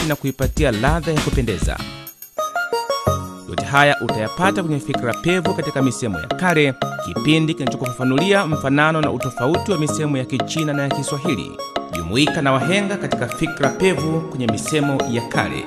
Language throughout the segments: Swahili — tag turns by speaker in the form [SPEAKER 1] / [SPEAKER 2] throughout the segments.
[SPEAKER 1] tofauti na kuipatia ladha ya kupendeza. Yote haya utayapata kwenye Fikra Pevu katika misemo ya kale, kipindi kinachokufafanulia mfanano na utofauti wa misemo ya Kichina na ya Kiswahili. Jumuika na wahenga katika Fikra Pevu kwenye misemo ya kale.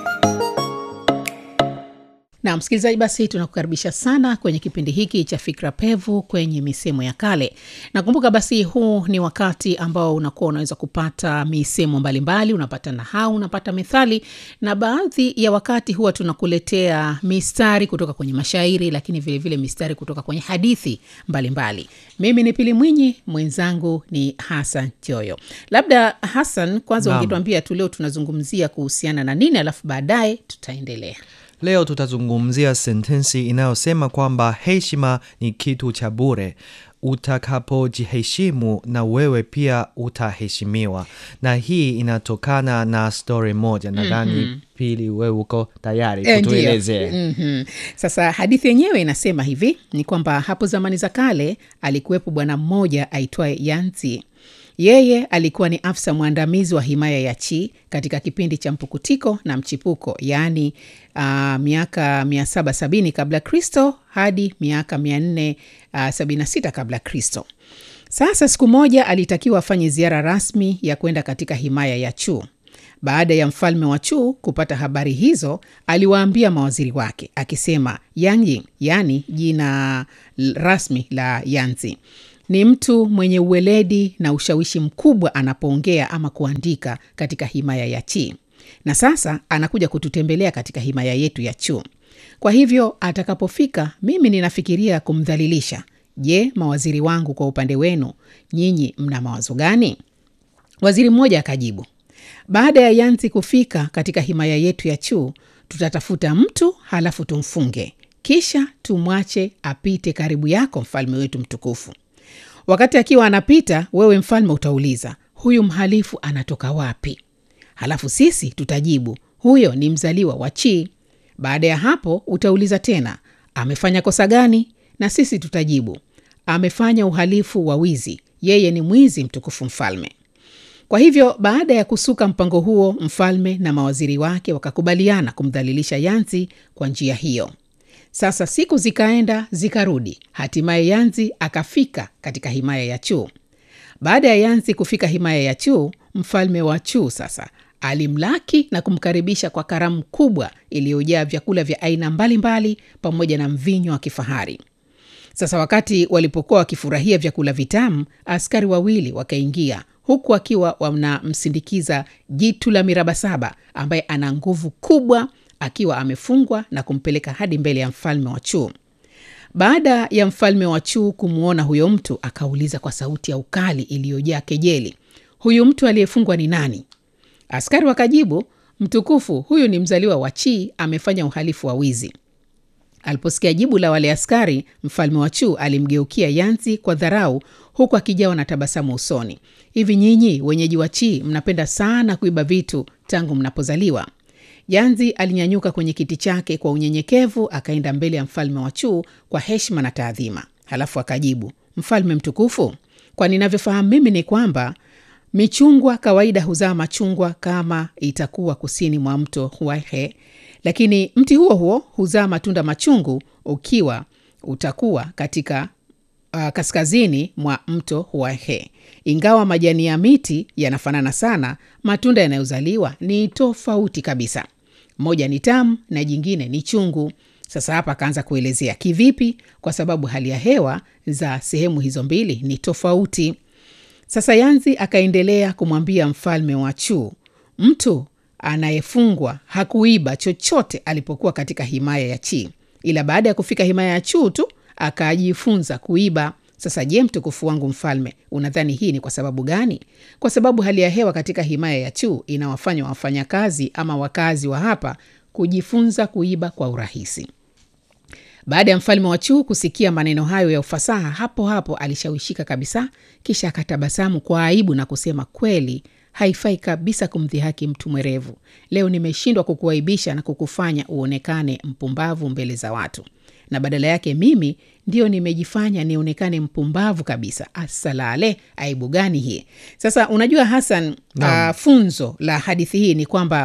[SPEAKER 2] na msikilizaji basi tunakukaribisha sana kwenye kipindi hiki cha fikra pevu kwenye misemo ya kale nakumbuka basi huu ni wakati ambao unakuwa unaweza kupata misemo mbalimbali unapata nahau unapata methali na baadhi ya wakati huwa tunakuletea mistari kutoka kwenye mashairi lakini vilevile vile mistari kutoka kwenye hadithi mbalimbali mbali. mimi ni pili mwinyi mwenzangu ni hasan joyo labda hasan kwanza
[SPEAKER 3] Naam.
[SPEAKER 2] ungetuambia tu leo tunazungumzia kuhusiana na nini alafu baadaye tutaendelea
[SPEAKER 3] Leo tutazungumzia sentensi inayosema kwamba heshima ni kitu cha bure. Utakapojiheshimu na wewe pia utaheshimiwa, na hii inatokana na stori moja. Nadhani Pili, wewe uko tayari
[SPEAKER 2] Eh, ndiyo.
[SPEAKER 3] kutuelezea?
[SPEAKER 2] Mhm. Sasa hadithi yenyewe inasema hivi ni kwamba hapo zamani za kale alikuwepo bwana mmoja aitwaye Yanzi. Yeye alikuwa ni afisa mwandamizi wa himaya ya Chi katika kipindi cha mpukutiko na mchipuko, yaani uh, miaka 770 kabla Kristo hadi miaka 476 kabla Kristo. Sasa siku moja alitakiwa afanye ziara rasmi ya kwenda katika himaya ya Chu. Baada ya mfalme wa Chu kupata habari hizo, aliwaambia mawaziri wake akisema, Yang yaani jina l- rasmi la Yanzi ni mtu mwenye uweledi na ushawishi mkubwa anapoongea ama kuandika katika himaya ya Chi, na sasa anakuja kututembelea katika himaya yetu ya Chu. Kwa hivyo atakapofika, mimi ninafikiria kumdhalilisha. Je, mawaziri wangu, kwa upande wenu nyinyi mna mawazo gani? Waziri mmoja akajibu, baada ya Yanzi kufika katika himaya yetu ya Chu, tutatafuta mtu halafu tumfunge, kisha tumwache apite karibu yako, mfalme wetu mtukufu. Wakati akiwa anapita, wewe mfalme utauliza, huyu mhalifu anatoka wapi? Halafu sisi tutajibu, huyo ni mzaliwa wa Chi. Baada ya hapo utauliza tena, amefanya kosa gani? Na sisi tutajibu, amefanya uhalifu wa wizi, yeye ni mwizi, mtukufu mfalme. Kwa hivyo baada ya kusuka mpango huo, mfalme na mawaziri wake wakakubaliana kumdhalilisha Yanzi kwa njia hiyo. Sasa siku zikaenda zikarudi, hatimaye Yanzi akafika katika himaya ya Chu. Baada ya Yanzi kufika himaya ya Chu, mfalme wa Chu sasa alimlaki na kumkaribisha kwa karamu kubwa iliyojaa vyakula vya aina mbalimbali pamoja na mvinyo wa kifahari. Sasa wakati walipokuwa wakifurahia vyakula vitamu, askari wawili wakaingia huku akiwa wanamsindikiza jitu la miraba saba ambaye ana nguvu kubwa, akiwa amefungwa na kumpeleka hadi mbele ya mfalme wa Chu. Baada ya mfalme wa Chu kumwona huyo mtu, akauliza kwa sauti ya ukali iliyojaa kejeli, huyu mtu aliyefungwa ni nani? Askari wakajibu, mtukufu, huyu ni mzaliwa wa Chi, amefanya uhalifu wa wizi. Aliposikia jibu la wale askari, mfalme wa Chu alimgeukia Yanzi kwa dharau, huku akijawa na tabasamu usoni. Hivi nyinyi wenyeji wa Chi mnapenda sana kuiba vitu tangu mnapozaliwa? Yanzi alinyanyuka kwenye kiti chake kwa unyenyekevu, akaenda mbele ya mfalme wa Chu kwa heshima na taadhima, halafu akajibu, mfalme mtukufu, kwa ninavyofahamu mimi ni kwamba michungwa kawaida huzaa machungwa kama itakuwa kusini mwa mto Huaihe, lakini mti huo huo huzaa matunda machungu ukiwa utakuwa katika uh, kaskazini mwa mto Huaihe. Ingawa majani ya miti yanafanana sana, matunda yanayozaliwa ni tofauti kabisa. Moja ni tamu na jingine ni chungu. Sasa hapa akaanza kuelezea kivipi, kwa sababu hali ya hewa za sehemu hizo mbili ni tofauti. Sasa Yanzi akaendelea kumwambia mfalme wa Chu, mtu anayefungwa hakuiba chochote alipokuwa katika himaya ya Chi, ila baada ya kufika himaya ya Chu tu akajifunza kuiba. Sasa je, mtukufu wangu mfalme, unadhani hii ni kwa sababu gani? Kwa sababu hali ya hewa katika himaya ya Chu inawafanya wafanyakazi ama wakazi wa hapa kujifunza kuiba kwa urahisi. Baada ya mfalme wa Chu kusikia maneno hayo ya ufasaha, hapo hapo alishawishika kabisa, kisha akatabasamu kwa aibu na kusema, kweli haifai kabisa kumdhihaki mtu mwerevu. Leo nimeshindwa kukuaibisha na kukufanya uonekane mpumbavu mbele za watu, na badala yake mimi ndio nimejifanya nionekane mpumbavu kabisa. Asalale, aibu gani hii? Sasa unajua Hasan, uh, funzo la hadithi hii ni kwamba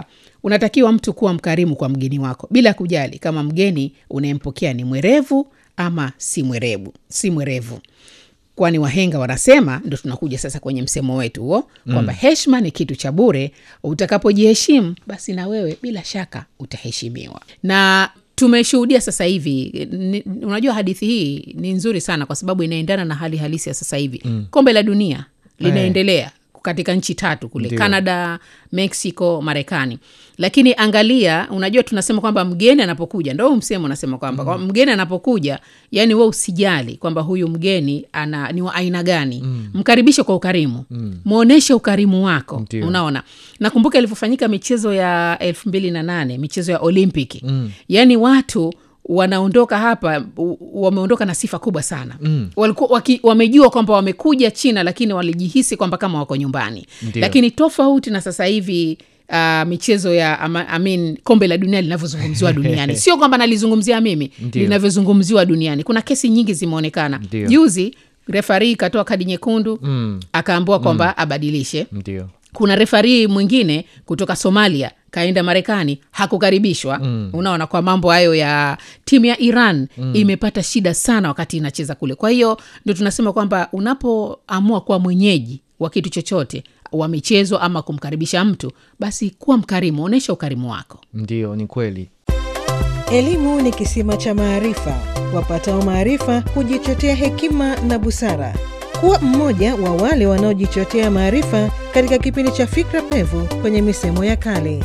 [SPEAKER 2] unatakiwa mtu kuwa mkarimu kwa mgeni wako bila kujali kama mgeni unayempokea ni mwerevu ama si mwerevu si mwerevu kwani wahenga wanasema ndo tunakuja sasa kwenye msemo wetu huo kwamba mm. heshima ni kitu cha bure utakapojiheshimu basi na wewe bila shaka utaheshimiwa na tumeshuhudia sasa hivi ni, unajua hadithi hii ni nzuri sana kwa sababu inaendana na hali halisi ya sasa hivi mm. kombe la dunia linaendelea katika nchi tatu kule
[SPEAKER 3] Ndio.
[SPEAKER 2] canada mexico marekani lakini angalia unajua tunasema kwamba mgeni anapokuja ndo huu msemo unasema kwamba mm. mgeni anapokuja yani we usijali kwamba huyu mgeni ana ni wa aina gani mm. mkaribishe kwa ukarimu mm. mwonyeshe ukarimu wako
[SPEAKER 3] Ndio.
[SPEAKER 2] unaona nakumbuka ilivyofanyika michezo ya elfu mbili na nane michezo ya olimpiki mm. yaani watu wanaondoka hapa u- wameondoka na sifa kubwa sana mm. walikuwa waki, wamejua kwamba wamekuja china lakini walijihisi kwamba kama wako nyumbani
[SPEAKER 3] Ndio.
[SPEAKER 2] lakini tofauti na sasa hivi Uh, michezo ya ama, I mean, kombe la dunia linavyozungumziwa duniani sio kwamba nalizungumzia mimi
[SPEAKER 3] Ndio.
[SPEAKER 2] linavyozungumziwa duniani kuna kesi nyingi zimeonekana
[SPEAKER 3] Ndio.
[SPEAKER 2] juzi refari ikatoa kadi nyekundu
[SPEAKER 3] Mm.
[SPEAKER 2] akaambiwa kwamba abadilishe
[SPEAKER 3] ndio
[SPEAKER 2] kuna refarii mwingine kutoka somalia kaenda marekani hakukaribishwa mm. unaona kwa mambo hayo ya timu ya iran mm. imepata shida sana wakati inacheza kule kwa hiyo ndio tunasema kwamba unapoamua kuwa mwenyeji wa kitu chochote wa michezo ama kumkaribisha mtu basi kuwa mkarimu onyesha ukarimu wako
[SPEAKER 3] ndio ni kweli
[SPEAKER 4] Elimu ni kisima cha maarifa. Wapatao maarifa hujichotea hekima na busara. Kuwa mmoja wa wale wanaojichotea maarifa katika kipindi cha Fikra Pevu kwenye misemo ya kale.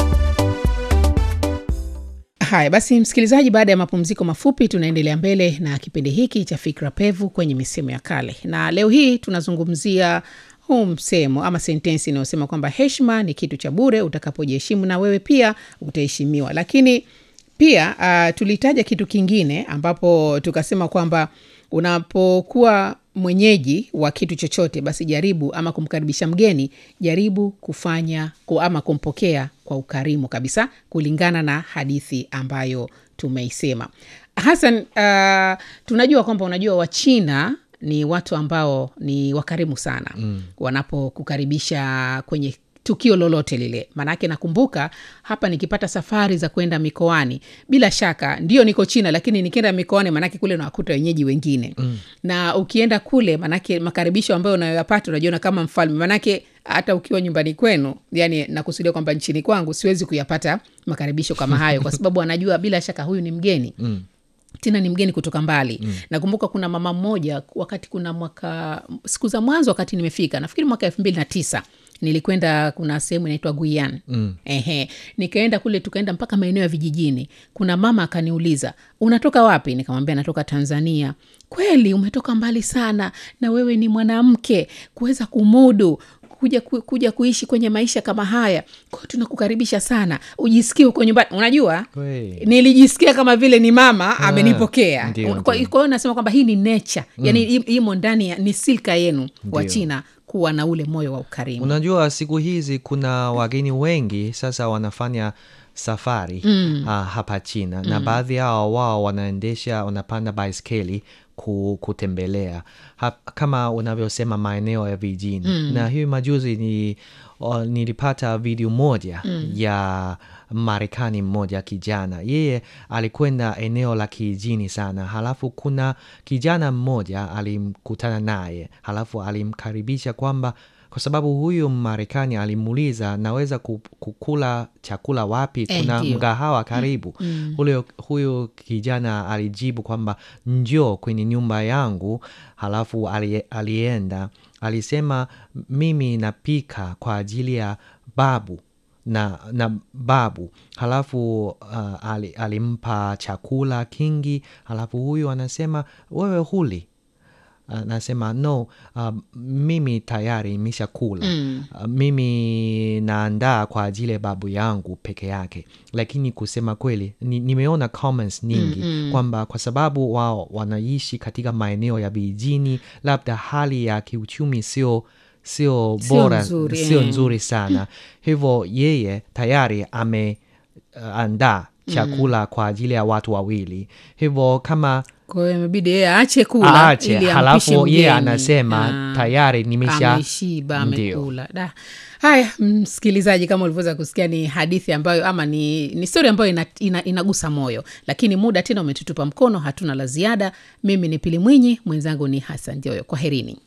[SPEAKER 2] haya basi msikilizaji baada ya mapumziko mafupi tunaendelea mbele na kipindi hiki cha fikra pevu kwenye misemo ya kale na leo hii tunazungumzia huu msemo ama sentensi inayosema kwamba heshima ni kitu cha bure utakapojiheshimu na wewe pia utaheshimiwa lakini pia uh, tulitaja kitu kingine ambapo tukasema kwamba unapokuwa mwenyeji wa kitu chochote basi jaribu ama kumkaribisha mgeni jaribu kufanya ku- ama kumpokea kwa ukarimu kabisa kulingana na hadithi ambayo tumeisema hasan uh, tunajua kwamba unajua wachina ni watu ambao ni wakarimu sana mm. wanapokukaribisha kwenye tukio lolote lile maanake nakumbuka hapa nikipata safari za kwenda mikoani bila shaka ndio niko china lakini nikienda mikoani maanake kule nawakuta wenyeji wengine mm. na ukienda kule maanake makaribisho ambayo unayoyapata unajiona kama mfalme maanake hata ukiwa nyumbani kwenu yani nakusudia kwamba nchini kwangu siwezi kuyapata makaribisho kama hayo kwa sababu anajua bila shaka huyu ni mgeni mm tena ni mgeni kutoka mbali mm. nakumbuka kuna mama mmoja wakati kuna mwaka siku za mwanzo wakati nimefika nafikiri mwaka elfu mbili na tisa nilikwenda kuna sehemu inaitwa guian mm. ehe nikaenda kule tukaenda mpaka maeneo ya vijijini kuna mama akaniuliza unatoka wapi nikamwambia natoka tanzania kweli umetoka mbali sana na wewe ni mwanamke kuweza kumudu kuja, ku, kuja kuishi kwenye maisha kama haya kwao tunakukaribisha sana ujisikie huko nyumbani unajua
[SPEAKER 3] Kweli.
[SPEAKER 2] nilijisikia kama vile ni mama amenipokea
[SPEAKER 3] ndio,
[SPEAKER 2] kwa kwa
[SPEAKER 3] ndio.
[SPEAKER 2] hiyo nasema kwamba hii ni nature mm. yani im- imo ndani ya ni silka yenu wa
[SPEAKER 3] Ndio.
[SPEAKER 2] china kuwa na ule moyo wa ukarimu
[SPEAKER 3] unajua siku hizi kuna wageni wengi sasa wanafanya safari mm. uh, hapa china mm. na baadhi yao wao wanaendesha wanapanda baiskeli ku, kutembelea ha, kama unavyosema maeneo ya vijijini mm. na hiyo majuzi ni uh, nilipata video moja mm. ya marekani mmoja kijana yeye alikwenda eneo la kijijini sana halafu kuna kijana mmoja alimkutana naye halafu alimkaribisha kwamba kwa sababu huyu marekani alimuuliza naweza ku- kukula chakula wapi
[SPEAKER 2] Eh,
[SPEAKER 3] kuna
[SPEAKER 2] ndio.
[SPEAKER 3] mgahawa karibu mm. huyo, huyu kijana alijibu kwamba njoo kwenye nyumba yangu halafu ali, alienda alisema mimi napika kwa ajili ya babu na, na babu halafu uh, ali, alimpa chakula kingi halafu huyu anasema wewe huli anasema no uh, mimi tayari imeshakula mm. uh, mimi naandaa kwa ajili ya babu yangu peke yake lakini kusema kweli ni, nimeona comments nyingi mm-hmm. kwamba kwa sababu wao wanaishi katika maeneo ya vijijini labda hali ya kiuchumi sio sio
[SPEAKER 2] Sio
[SPEAKER 3] bora
[SPEAKER 2] nzuri,
[SPEAKER 3] sio
[SPEAKER 2] eh.
[SPEAKER 3] nzuri sana hivyo yeye tayari ame uh, andaa chakula mm. kwa ajili ya watu wawili hivyo kama
[SPEAKER 2] kwa hiyo imebidi yeye aache kula
[SPEAKER 3] aache
[SPEAKER 2] ili ampishe
[SPEAKER 3] halafu yeye
[SPEAKER 2] mgeni.
[SPEAKER 3] anasema
[SPEAKER 2] Ah,
[SPEAKER 3] tayari nimesha
[SPEAKER 2] ameshiba
[SPEAKER 3] Ndio.
[SPEAKER 2] amekula da haya msikilizaji kama ulivyoweza kusikia ni hadithi ambayo ama ni, ni stori ambayo ina, ina, inagusa moyo lakini muda tena umetutupa mkono hatuna la ziada mimi ni pili mwinyi mwenzangu ni hasan joyo kwa herini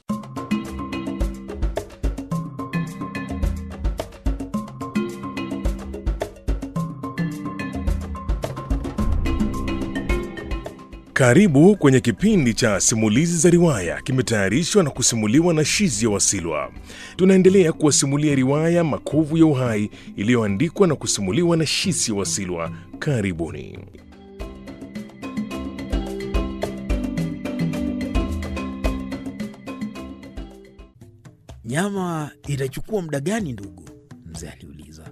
[SPEAKER 5] Karibu kwenye kipindi cha simulizi za riwaya, kimetayarishwa na kusimuliwa na Shizia Wasilwa. Tunaendelea kuwasimulia riwaya Makovu ya Uhai iliyoandikwa na kusimuliwa na Shizia Wasilwa. Karibuni.
[SPEAKER 6] Nyama itachukua muda gani ndugu? Mzee aliuliza.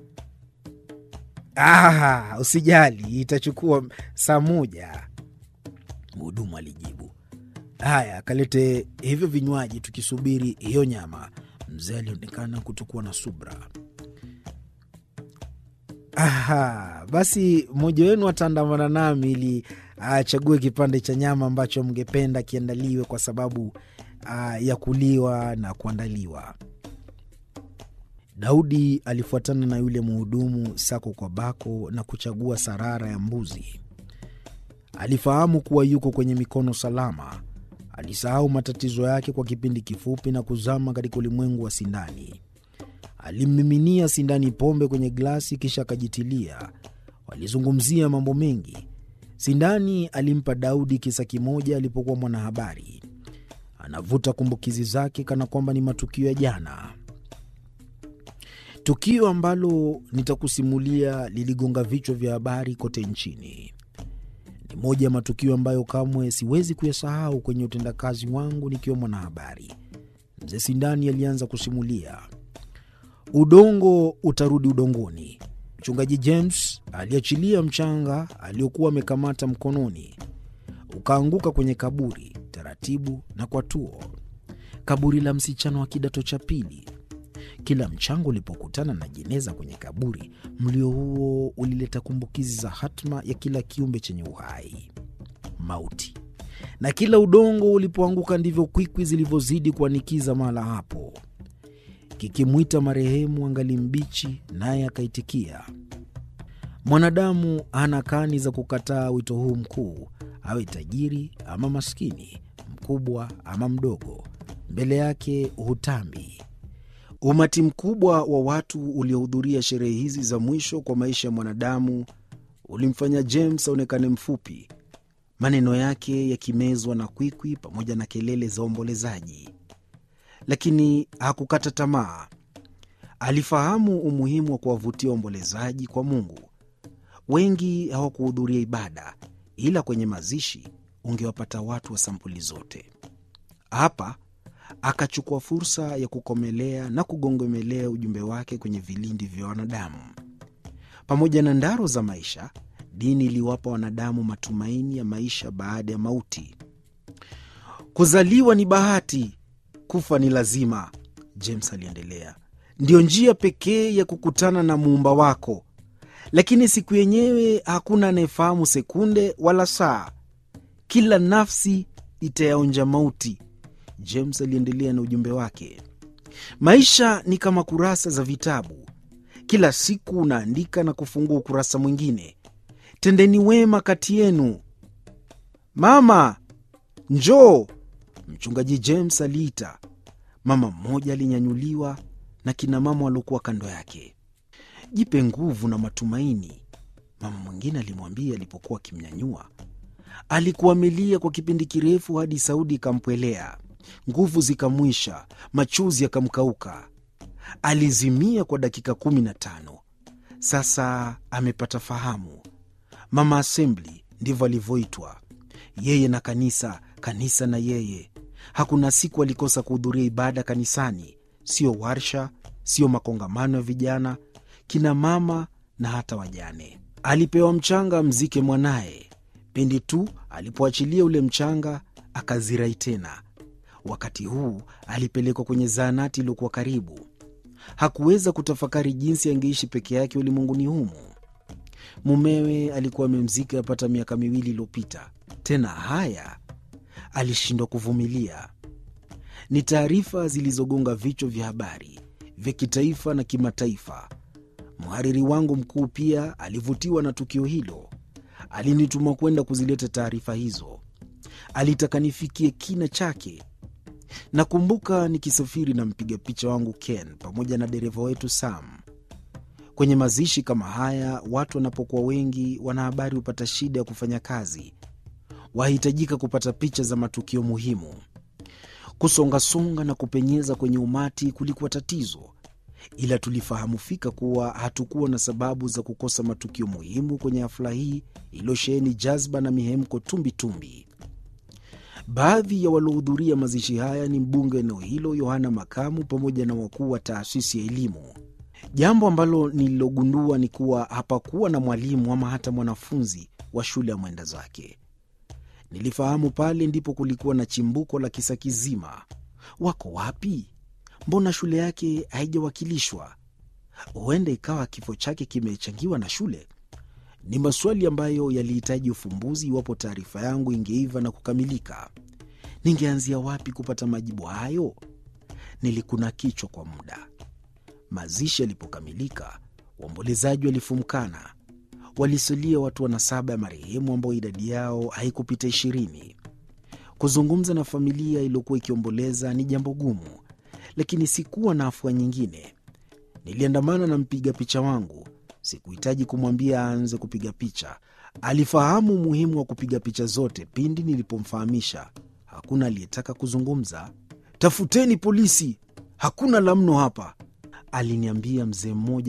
[SPEAKER 6] Ah, usijali, itachukua saa moja, mhudumu alijibu. Haya, kalete hivyo vinywaji tukisubiri hiyo nyama. Mzee alionekana kutokuwa na subra. Aha, basi mmoja wenu ataandamana nami ili achague kipande cha nyama ambacho mngependa kiandaliwe kwa sababu ah, ya kuliwa na kuandaliwa. Daudi alifuatana na yule mhudumu sako kwa bako na kuchagua sarara ya mbuzi. Alifahamu kuwa yuko kwenye mikono salama. Alisahau matatizo yake kwa kipindi kifupi na kuzama katika ulimwengu wa sindani. Alimmiminia sindani pombe kwenye glasi, kisha akajitilia. Walizungumzia mambo mengi. Sindani alimpa Daudi kisa kimoja alipokuwa mwanahabari. Anavuta kumbukizi zake kana kwamba ni matukio ya jana. Tukio ambalo nitakusimulia liligonga vichwa vya habari kote nchini. Ni moja ya matukio ambayo kamwe siwezi kuyasahau kwenye utendakazi wangu nikiwa mwanahabari. Mzee Sindani alianza kusimulia. Udongo utarudi udongoni. Mchungaji James aliachilia mchanga aliokuwa amekamata mkononi, ukaanguka kwenye kaburi taratibu na kwa tuo, kaburi la msichana wa kidato cha pili. Kila mchanga ulipokutana na jeneza kwenye kaburi, mlio huo ulileta kumbukizi za hatma ya kila kiumbe chenye uhai, mauti. Na kila udongo ulipoanguka, ndivyo kwikwi zilivyozidi kuanikiza mahala hapo, kikimwita marehemu angali mbichi, naye akaitikia. Mwanadamu hana kani za kukataa wito huu mkuu, awe tajiri ama maskini, mkubwa ama mdogo, mbele yake hutambi. Umati mkubwa wa watu uliohudhuria sherehe hizi za mwisho kwa maisha ya mwanadamu ulimfanya James aonekane mfupi, maneno yake yakimezwa na kwikwi pamoja na kelele za waombolezaji. Lakini hakukata tamaa. Alifahamu umuhimu wa kuwavutia waombolezaji kwa Mungu. Wengi hawakuhudhuria ibada, ila kwenye mazishi ungewapata watu wa sampuli zote. Hapa akachukua fursa ya kukomelea na kugongomelea ujumbe wake kwenye vilindi vya wanadamu. Pamoja na ndaro za maisha, dini iliwapa wanadamu matumaini ya maisha baada ya mauti. Kuzaliwa ni bahati, kufa ni lazima, James aliendelea. Ndiyo njia pekee ya kukutana na muumba wako, lakini siku yenyewe hakuna anayefahamu sekunde wala saa. Kila nafsi itayaonja mauti. James aliendelea na ujumbe wake. Maisha ni kama kurasa za vitabu, kila siku unaandika na kufungua ukurasa mwingine. Tendeni wema kati yenu. Mama, njoo! Mchungaji James aliita. Mama mmoja alinyanyuliwa na kina mama waliokuwa kando yake. Jipe nguvu na matumaini, mama mwingine alimwambia alipokuwa akimnyanyua. Alikuwa amelia kwa kipindi kirefu hadi sauti ikampwelea, nguvu zikamwisha, machozi yakamkauka. Alizimia kwa dakika kumi na tano. Sasa amepata fahamu. Mama Assembly ndivyo alivyoitwa, yeye na kanisa, kanisa na yeye. Hakuna siku alikosa kuhudhuria ibada kanisani, sio warsha, sio makongamano ya vijana, kina mama na hata wajane. Alipewa mchanga mzike mwanaye. Pindi tu alipoachilia ule mchanga, akazirai tena. Wakati huu alipelekwa kwenye zahanati iliyokuwa karibu. Hakuweza kutafakari jinsi angeishi peke yake ulimwenguni humu. Mumewe alikuwa amemzika yapata miaka miwili iliyopita. Tena haya alishindwa kuvumilia. Ni taarifa zilizogonga vichwa vya habari vya kitaifa na kimataifa. Mhariri wangu mkuu pia alivutiwa na tukio hilo. Alinituma kwenda kuzileta taarifa hizo. Alitaka nifikie kina chake. Nakumbuka nikisafiri na mpiga picha wangu Ken pamoja na dereva wetu Sam. Kwenye mazishi kama haya, watu wanapokuwa wengi, wanahabari hupata shida ya kufanya kazi. Wahitajika kupata picha za matukio muhimu. Kusongasonga na kupenyeza kwenye umati kulikuwa tatizo, ila tulifahamu fika kuwa hatukuwa na sababu za kukosa matukio muhimu kwenye hafla hii iliyosheheni jazba na mihemko tumbitumbi. Baadhi ya waliohudhuria mazishi haya ni mbunge wa eneo hilo Yohana Makamu pamoja na wakuu wa taasisi ya elimu. Jambo ambalo nililogundua ni kuwa hapakuwa na mwalimu ama hata mwanafunzi wa shule ya mwenda zake. Nilifahamu pale ndipo kulikuwa na chimbuko la kisa kizima. Wako wapi? Mbona shule yake haijawakilishwa? Huenda ikawa kifo chake kimechangiwa na shule. Ni maswali ambayo yalihitaji ufumbuzi iwapo taarifa yangu ingeiva na kukamilika. Ningeanzia wapi kupata majibu hayo? Nilikuna kichwa kwa muda. Mazishi yalipokamilika, waombolezaji walifumkana. Walisalia watu wanasaba ya marehemu ambao idadi yao haikupita ishirini. Kuzungumza na familia iliyokuwa ikiomboleza ni jambo gumu, lakini sikuwa na afua nyingine. Niliandamana na mpiga picha wangu. Sikuhitaji kumwambia aanze kupiga picha. Alifahamu umuhimu wa kupiga picha zote pindi nilipomfahamisha. Hakuna aliyetaka kuzungumza. Tafuteni polisi, hakuna la mno hapa, aliniambia mzee mmoja